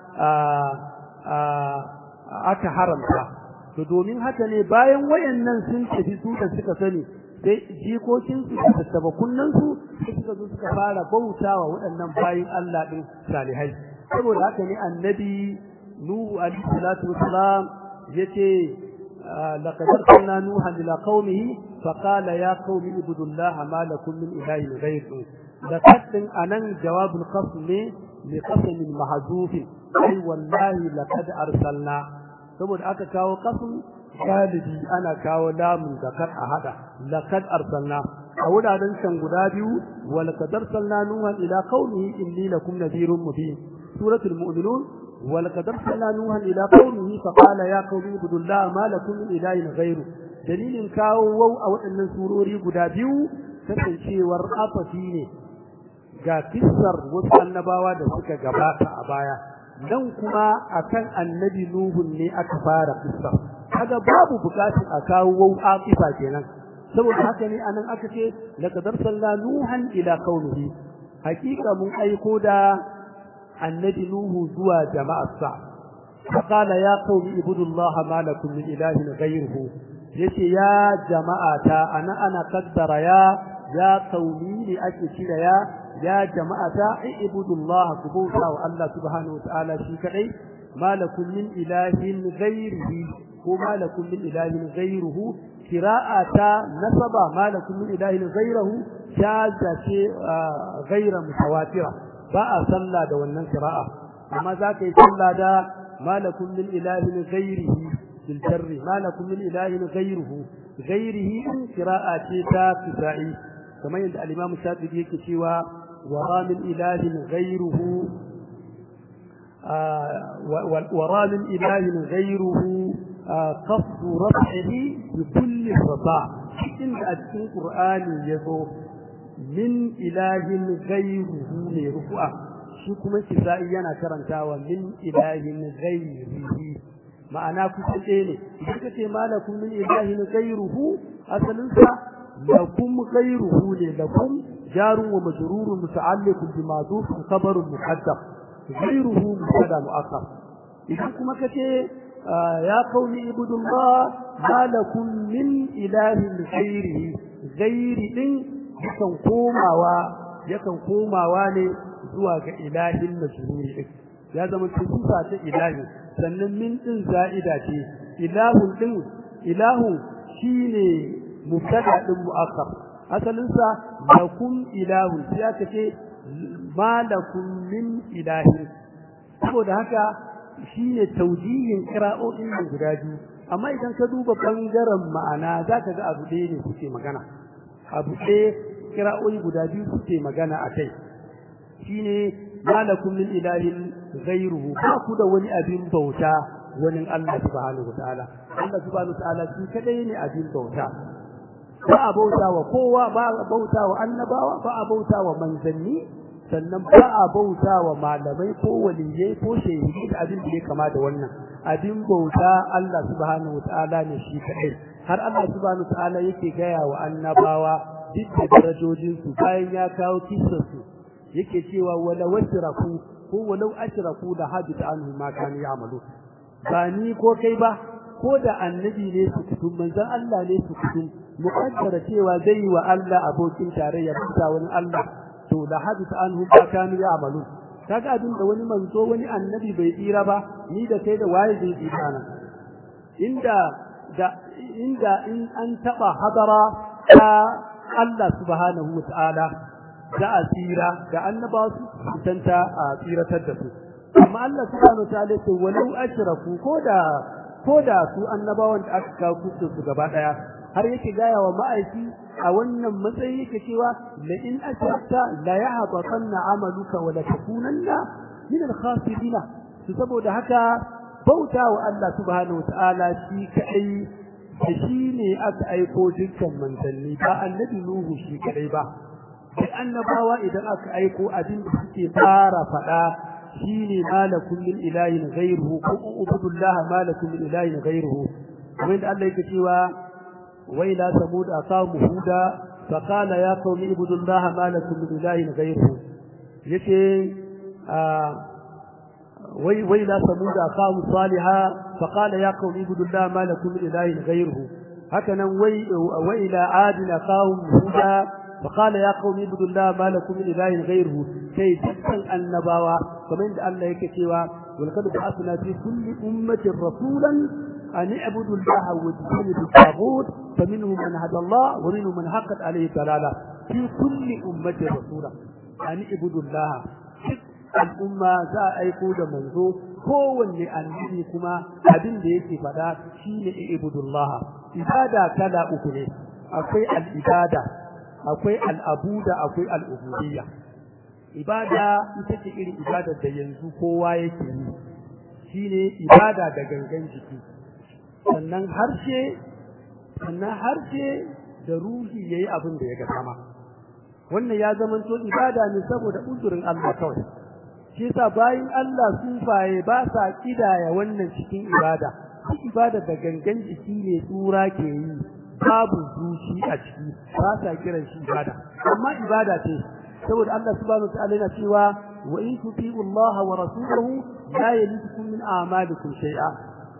aka haramta to domin haka ne bayan wayannan sun tafi su da suka sani sai jikokin su da tattabakunnan su suka zo suka fara bautawa waɗannan bayin Allah din salihai saboda haka ne annabi nuhu alaihi salatu wassalam yace laqad arsalna nuha ila qaumihi faqala ya qaumi ibudullaha ma lakum min ilahin ghayruhu laqad anan jawabul qasm ne li qasm mahzuf ai wallahi laqad arsalna saboda aka kawo qasm galibi ana kawo lamun zakar a hada laqad arsalna a wuraren can guda biyu wa laqad arsalna nuha ila qaumihi inni lakum nadhirun mubin suratul mu'minun ولقد ارسلنا نوحا الى قومه فقال يا قوم اعبدوا الله ما لكم من اله غيره dalilin kawo wau a waɗannan surori guda biyu kasancewar afafi ne ga kissar wasu annabawa da suka gabata a baya dan kuma akan annabi nuhun ne aka fara kissar kaga babu bukatun a kawo wau afifa kenan saboda haka ne anan aka ce laqad arsalna nuhan ila qaumihi hakika mun aiko da annabi nuhu zuwa jama'arsa faqala ya qaumi ibudullaha ma lakum min ilahin ghayruhu yace ya jama'ata ana ana qaddara ya ya qaumi li ake kira ya ya jama'ata ibudullaha kubuta wa Allah subhanahu wa ta'ala shi kadai ma lakum min ilahin ghayrihi ko ma lakum min ilahin ghayruhu qira'ata nasaba ma lakum min ilahin ghayruhu jaza ce ghayra mutawatira ba a sallah da wannan qira'a amma zaka yi sallah da malakum min ilahin ghairihi bil jarri malakum min ilahin ghairuhu ghairihi in qira'a ce ta tisa'i kamar yadda al-imam shafi'i yake cewa wa min ilahin ghairuhu wa min ilahin ghairuhu qasdu raf'ihi bi kulli rida inda a cikin qur'ani yazo min ilahin ghayruhu ne rufu'a shi kuma kisa'i yana karantawa min ilahin ghayrihi ma'ana kusa ɗaya ne idan ka ce malakum min ilahin ghayruhu asalin sa lakum ghayruhu ne lakum jarun wa majrurun muta'alliqun bi ma'duf khabarun muqaddam ghayruhu mubtada mu'akhkhar idan kuma ka ce ya qauli ibudullah malakum min ilahin ghayrihi ghayri din yakan komawa yakan komawa ne zuwa ga ilahin majruri din ya zama sifa ta ilahi sannan min din za'ida ce ilahun din ilahun shine mubtada din mu'akkar asalin sa lakum ilahun sai aka ce malakum min ilahin saboda haka shine taujihin qira'o'in guda biyu amma idan ka duba bangaren ma'ana zaka ga abu ɗaya ne kuke magana abu ɗaya kira'o'i guda biyu suke magana a kai shine malakum min ilahin ghayruhu ba ku da wani abin bauta wani Allah subhanahu wataala Allah subhanahu wataala shi kadai ne abin bauta ba a bauta wa kowa ba a bauta wa annabawa ba a bauta wa manzanni sannan ba a bauta wa malamai ko waliyai ko shehi da abin da ya kama da wannan abin bauta Allah subhanahu wataala ne shi kadai har Allah subhanahu wataala yake gaya wa annabawa duk da darajojinsu bayan ya kawo kisarsu yake cewa wala washraku ko walau ashraku da habita anhu ma kanu ya'malu ba ni ko kai ba ko da annabi ne su kutum manzon Allah ne su kutum muqaddara cewa zai wa Allah abokin tarayya bisa wani Allah to da habita anhu ma kanu ya'malu kaga abin da wani manzo wani annabi bai tsira ba ni da kai da waye zai tsira nan inda da inda in an taba hadara ta Allah subhanahu wa ta'ala za a tsira da annaba su tanta a tsiratar da su amma Allah subhanahu wa ta'ala ce walau ashraku koda koda su annabawan da aka kawo kusa su gaba daya har yake gaya wa ma'aiki a wannan matsayi yake cewa la in ashrakta la yahbatanna amaluka wa la takunanna min al-khasirin su saboda haka bauta wa Allah subhanahu wa ta'ala shi kai da shi ne aka aiko dukkan manzanni ba annabi Nuhu shi kadai ba sai annabawa idan aka aiko abin da suke fara faɗa shine malakum min ilahin ghayruhu ko ubudullah malakum min ilahin ghayruhu kamar da Allah yake cewa wa ila samud aqamu huda fa qala ya qaumi ibudullah malakum min ilahin ghayruhu yace وإلى ثمود أخاهم صالحا فقال يا قوم اعبدوا الله ما لكم من إله غيره هكذا وإلى عاد أخاهم هودا فقال يا قوم اعبدوا الله ما لكم من إله غيره كي تسأل النبوة كما عند الله يكتوى ولقد بعثنا في كل أمة رسولا أن اعبدوا الله واجتنبوا الطاغوت فمنهم من هدى الله ومنهم من حقت عليه الضلالة في كل أمة رسولا أن اعبدوا الله al'umma za a aiko da manzo kowanne annabi kuma abin da yake faɗa shine ibudullah ibada kala uku ne akwai al'ibada akwai al'abuda akwai al'ubudiyya ibada ita ce irin ibada da yanzu kowa yake yi shine ibada da gangan jiki sannan harshe sannan harshe da ruhi yayi abin da ya ga sama wannan ya zamanto ibada ne saboda uzurin Allah kawai shi yasa bayin Allah sufaye ba sa kidaya wannan cikin ibada duk ibada da gangan jiki ne tsura ke yi babu zuci a ciki ba sa kiran shi ibada amma ibada ce saboda Allah subhanahu wa ta'ala yana cewa wa in tuti'u Allah wa rasulahu la yalidukum min a'malikum shay'a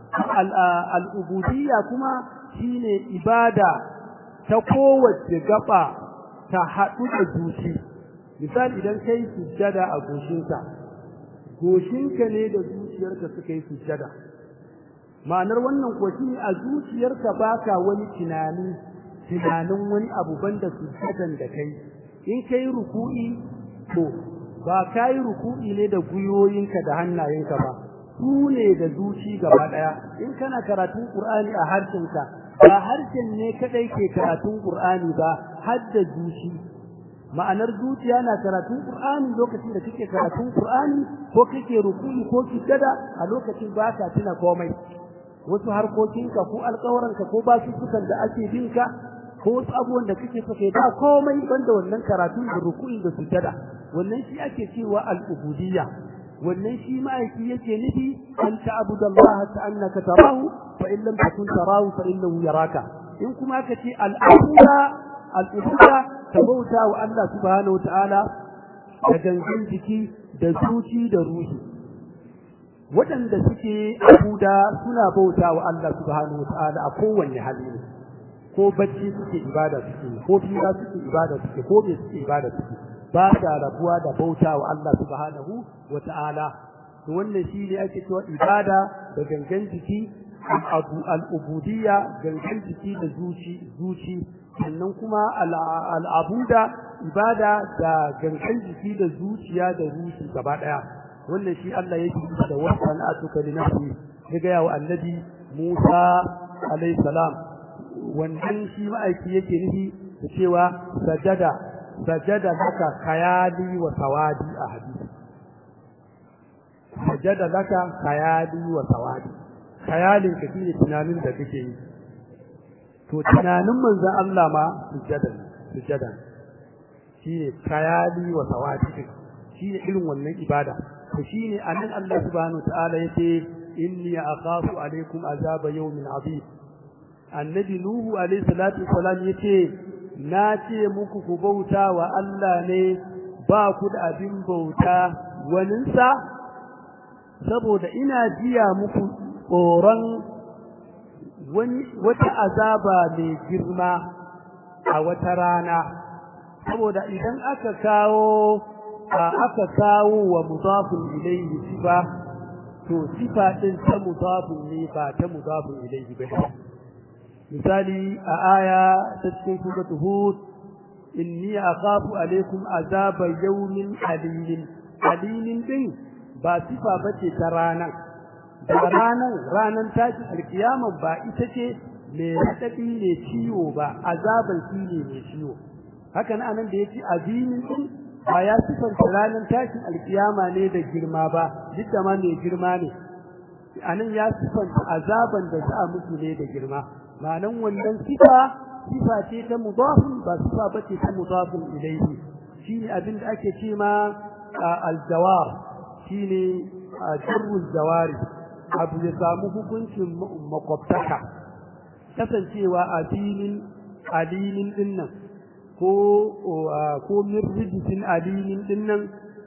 al-ubudiyya kuma shine ibada ta kowace gaba ta haɗu da zuci misali idan kai sujjada a goshinka goshinka ne da zuciyarka suka yi sujjada ma'anar wannan ko shi a zuciyarka baka wani tunani tunanin wani abu banda sujjadan da kai in kai ruku'i to ba kai ruku'i ne da guyoyinka da hannayenka ba su ne da zuci gaba daya in kana karatun qur'ani a harshenka ba harshen ne kadai ke karatun qur'ani ba har da zuci ma'anar zuciya na karatun Qur'ani lokacin da kake karatun Qur'ani ko kake ruku'i ko sujada a lokacin ba ka tuna komai wasu harkokinka ko alƙawaranka ko basussukan da ake binka ko wasu abubuwan da kake so kai ba komai banda wannan karatu da ruku'i da sujada wannan shi ake cewa al-ubudiyya wannan shi ma'aiki yake nufi an ta'budallaha ka'annaka tarahu fa in lam takun tarahu fa innahu yaraka in kuma aka ce al-abuda al-ubudiyya tabauta wa Allah subhanahu wa ta'ala da gangan jiki da zuci da ruhi waɗanda suke abuda suna bauta wa Allah subhanahu wa ta'ala a kowanne hali ne ko bacci suke ibada suke ko fira suke ibada suke ko me suke ibada suke ba ta rabuwa da bauta wa Allah subhanahu wa ta'ala to wannan shi ne ake cewa ibada da gangan jiki al-ubudiyya gangan jiki da zuci zuci sannan kuma al-abuda ibada da gangan jiki da zuciya da ruhi gaba daya wannan shi Allah yake da wasan atuka li nafsi daga yawa annabi Musa alayhi salam wannan shi ma'aiki yake nufi da cewa sajada sajada laka kayali wa sawadi a hadisi sajada laka kayali wa sawadi kayalin ka shine tunanin da kake yi to tunanin manzon Allah ma sujada sujada shine kayali wa sawadi shine irin wannan ibada to shine anan Allah subhanahu ta'ala yace inni akhafu alaikum azaba yawmin azim annabi nuhu alayhi salatu wassalam yace na ce muku ku bauta wa Allah ne ba ku da abin bauta waninsa saboda ina jiya muku tsoron wani wata azaba mai girma a wata rana saboda idan aka kawo aka kawo wa mudafun ilayhi sifa to sifa din ta mudafun ne ba ta mudafun ilayhi ba misali a aya ta cikin suratu hud inni akhafu alaikum azaba yawmin alimin alimin din ba sifa bace ta ranan da ranan ranan tashi alkiyama ba ita ce mai radadi ne ciwo ba azaban shi ne mai ciwo haka nan anan da yace azimin din ba ya sifanta ranan tashin alkiyama ne da girma ba duk da ma mai girma ne anan ya sifanta azaban da za a musu ne da girma ma'anan wannan sifa sifa ce ta mudafin ba sifa bace ta mudafin ilayhi shine abin da ake ce ma aljawar shine jarrul jawari abu ya samu hukuncin makwabtaka kasancewa a filin alilin dinnan ko ko min rijisin alilin dinnan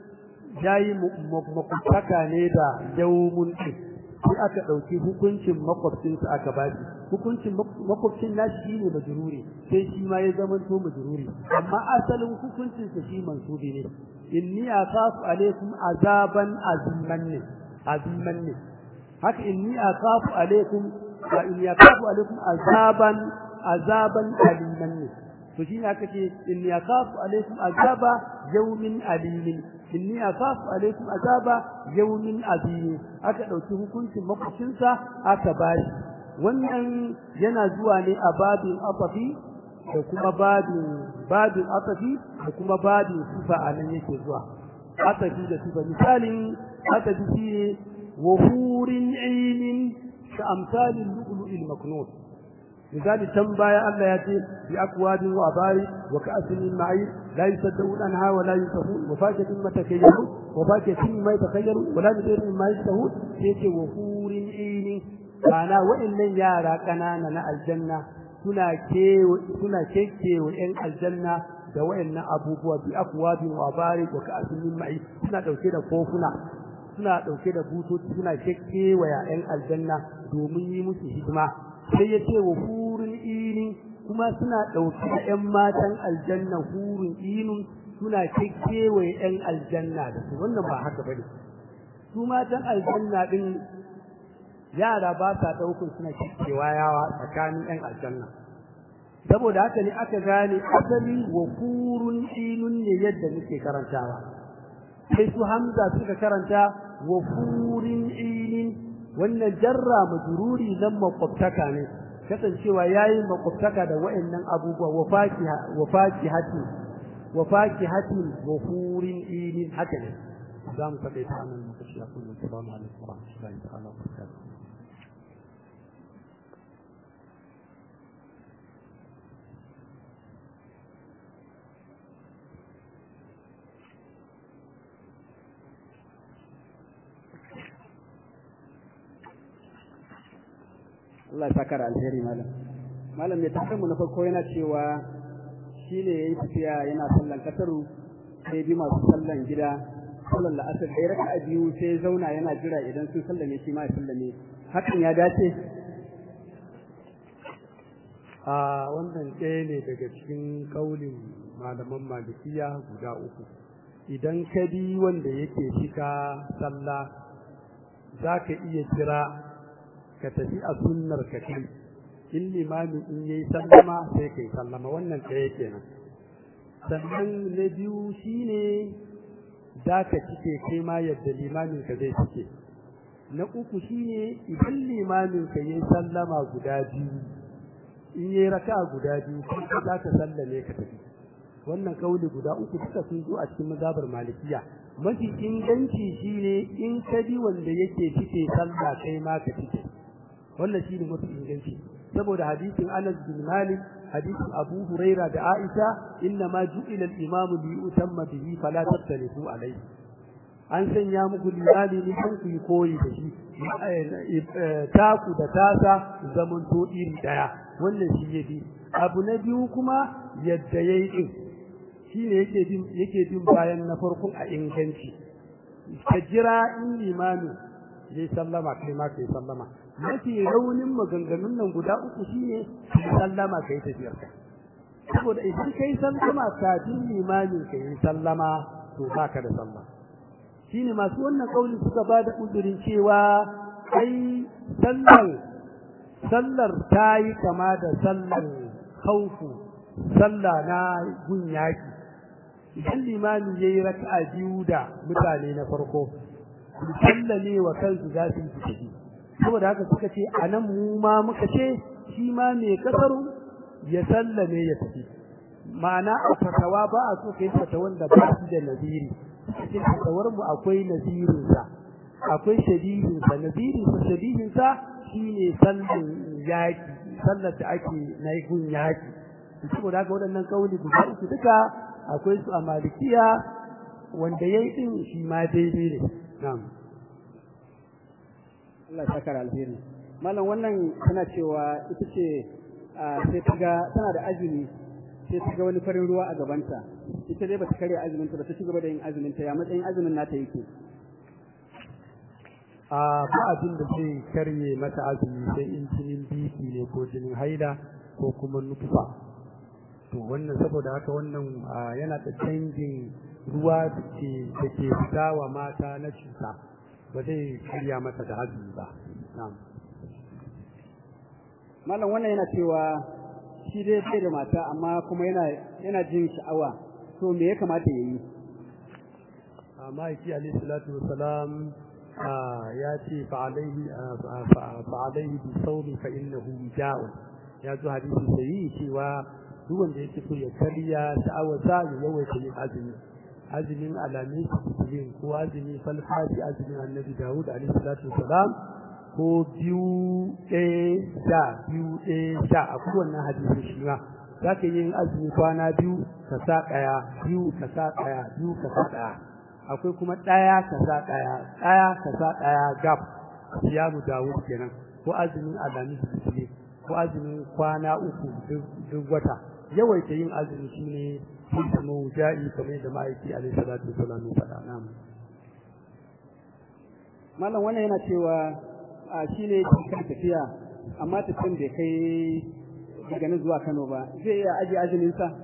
yayi makwabtaka ne da yawmun din sai aka ɗauki hukuncin makwabcinsa aka ba shi hukuncin makwabcin nashi shi ne majruri sai shi ma ya zama to majruri amma asalin hukuncinsa shi mansubi ne inni akhafu alaikum azaban aziman ne aziman ne haka inni akhafu alaikum wa inni akhafu alaikum azaban azaban aliman ne to shine aka ce inni akhafu alaikum azaba yawmin alimin inni akhafu alaikum azaba yawmin azim aka dauki hukuncin makwabcinsa aka bashi wannan yana zuwa ne a babin afafi da kuma babin babin afafi da kuma babin sifa anan yake zuwa afafi da sifa misalin afafi shi wa hurin ilmin ka amsalin lu'lu'il maknun misali can baya Allah ya ce bi akwabin wa abari wa ka'asin min ma'in la yusaddaun anha wa la yusafun wa fakihatin matakayyaru wa fakihatin ma yatakayyaru wa la yudirun ma yastahun sai ce wa hurin ilmin kana wa'annan yara kanana na aljanna suna kewa suna kekewa yan aljanna da wa'annan abubuwa bi akwabin wa abari wa ka'asin min ma'in suna dauke da kofuna suna dauke da butoci suna kekewa yan aljanna domin yi musu hidima sai ya ce wa hurin ini kuma suna ɗauki da ‘yan matan aljanna hurin inun suna kekewaye ‘yan aljanna da su wannan ba haka ba ne su matan aljanna ɗin yara ba sa ɗaukun suna kekewa yawa tsakanin ‘yan aljanna saboda haka ne aka gane asali wa hurun inun ne yadda muke karantawa sai su hamza suka karanta wa hurin inin wannan jarra majruri nan makwabtaka ne kasancewa yayi makwabtaka da wayannan abubuwa wa fakiha wa fakihati wa fakihati wa hurin ilin haka ne zamu faɗe ta nan muka shi akwai assalamu alaikum wa rahmatullahi ta'ala wa barakatuh
Allah ya saka da alheri malam malam mai tafiyar mu na farko yana cewa shi ne ya yi tafiya yana sallan kasaru sai bi masu sallan gida sallan la'asar da ya raka a biyu sai zauna yana jira idan sun sallame shi ma ya sallame hakan ya dace
a wannan ɗaya ne daga cikin ƙaulin malaman malikiya guda uku idan ka bi wanda yake cika sallah za ka iya jira ka tafi a sunnar ka kai in limami in yayi sallama sai kai sallama wannan ɗaya kenan sannan na biyu shine za ka cike kai ma yadda limamin ka zai cike na uku shine idan limamin ka yayi sallama guda biyu in yayi raka guda biyu kai za ka sallame ka tafi wannan kauli guda uku duka sun zo a cikin mazhabar malikiya mafi inganci shine in ka bi wanda yake cike sallah kai ma ka cike wannan shine mafi inganci saboda hadisin Anas bin Malik hadisin Abu Huraira da Aisha inna ma ju'ila al-imam li yutamma bihi fala tattalifu alayhi an sanya muku limami ne kan ku koyi da shi taku da tasa zaman to iri daya wannan shi yafi abu na biyu kuma yadda yayi din shine yake bin yake bin bayan na farkon a inganci ka jira in limami yayi sallama kai ma kai sallama mafi raunin maganganun nan guda uku shine sallama kai tafiyar ka saboda idan kai sallama kafin limamin kai sallama to baka da sallah shine masu wannan kauli suka bada uzurin cewa ai sallar sallar tayi kama da sallar khaufu sallah na gunyaki idan limami yayi raka'a biyu da mutane na farko sallame wa kansu za su yi tafi saboda haka suka ce anan mu ma muka ce shi ma mai kasaru ya sallame ya tafi ma'ana a fatawa ba a so kai fatawan da ba shi da naziri cikin fatawar mu akwai nazirin sa akwai shadihin sa nazirin sa shadihin sa shine sallan yaki sallar da ake na gun yaki saboda haka waɗannan kauli guda uku duka akwai su a malikiya wanda yayi din shi ma daidai ne na'am
Allah ya saka alheri malam wannan tana cewa ita ce sai ta ga tana da azumi sai ta ga wani farin ruwa a gabanta ita dai bata karya azumin ta ba ta ci gaba da yin azumin ta ya matsayin azumin nata yake
a ba abin da zai karye mata azumi sai in jinin biki ne ko jinin haila ko kuma nutufa to wannan saboda haka wannan yana da canjin ruwa da ke fita wa mata na cuta ba zai karya mata da azumi ba na'am
malam wannan yana cewa shi dai bai da mata amma kuma yana yana jin sha'awa to me ya kamata ya yi
amma yake alayhi salatu wassalam ya ce fa alaihi fa alaihi bi sawmi fa innahu ja'u ya zo hadisi sai cewa duk wanda yake so ya karya sha'awa sa ya yawaita yin azumi azumin alamin sittin ko azumi falfashi azumin annabi Dawud alaihi salatu wassalam ko biyu ɗaya sha biyu ɗaya sha a kowanne hadisi shi ma za ka yin azumi kwana biyu ka sa ɗaya biyu ka sa ɗaya biyu ka sa ɗaya akwai kuma ɗaya ka sa ɗaya ɗaya ka sa ɗaya gab siyamu Dawud kenan ko azumin alamin sittin ko azumin kwana uku duk wata yawaita yin azumi shine hikmu ja'i kamar da ma'aiki alaihi salatu wasallam ya faɗa nan
malam wannan yana cewa a shine kan tafiya amma tafiyan bai kai daga nan zuwa Kano ba zai iya aje azumin sa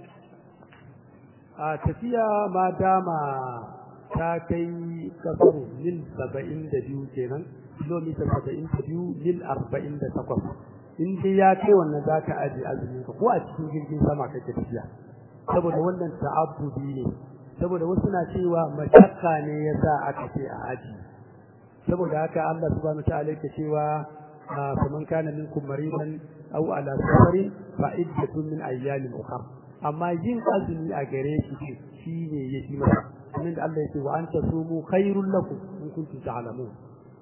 a tafiya ma dama ta kai kasaru mil 72 kenan kilomita 72 mil 48 in dai ya kai wannan zaka aje azumin ka ko a cikin jirgin sama kake tafiya saboda wannan ta'abbudi ne saboda wasu na cewa mashakka ne yasa aka ce a aji saboda haka Allah subhanahu wataala yake cewa faman kana minkum maridan aw ala safarin fa iddatun min ayyamin ukhra amma yin azumi a gare shi shine yafi masa kamar da Allah yake wa anta sumu khairul lakum in kuntum ta'lamun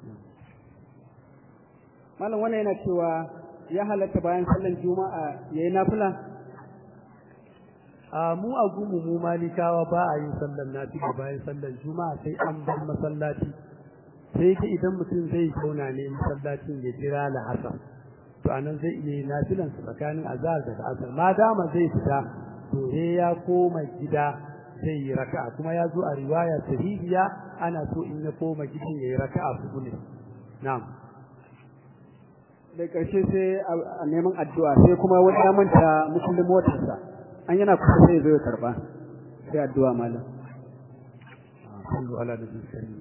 malam wannan yana cewa ya halatta bayan sallan juma'a yayi nafila
a mu a gumu mu malikawa ba a yin sallan nafila bayan sallan juma'a sai an bar masallaci sai ka idan mutum zai zauna ne masallacin ya jira la'asar to anan zai iya nafilan su tsakanin azhar da asar ma dama zai fita to he ya koma gida zai yi raka'a kuma ya zo a riwaya sahihiya ana so in ya koma gidan yayi raka'a hudu ne na'am
da ƙarshe sai a neman addu'a sai kuma wani ya manta mukullin motarsa an yana kusa sai zo ya karba sai addu'a malam
sallu ala nabi karim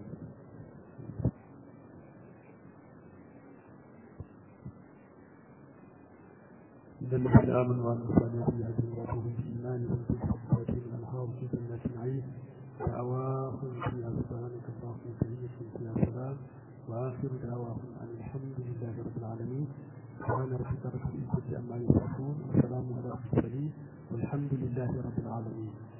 إن الذين آمنوا وعملوا الصالحات يهدون ربهم بإيمانهم بالصفات الأنهار في جنات النعيم دعواهم فيها سبحانك اللهم وتحيتهم فيها سلام وآخر دعواهم أن الحمد لله رب العالمين سبحان ربك رب العزة عما يصفون وسلام على المرسلين والحمد لله رب العالمين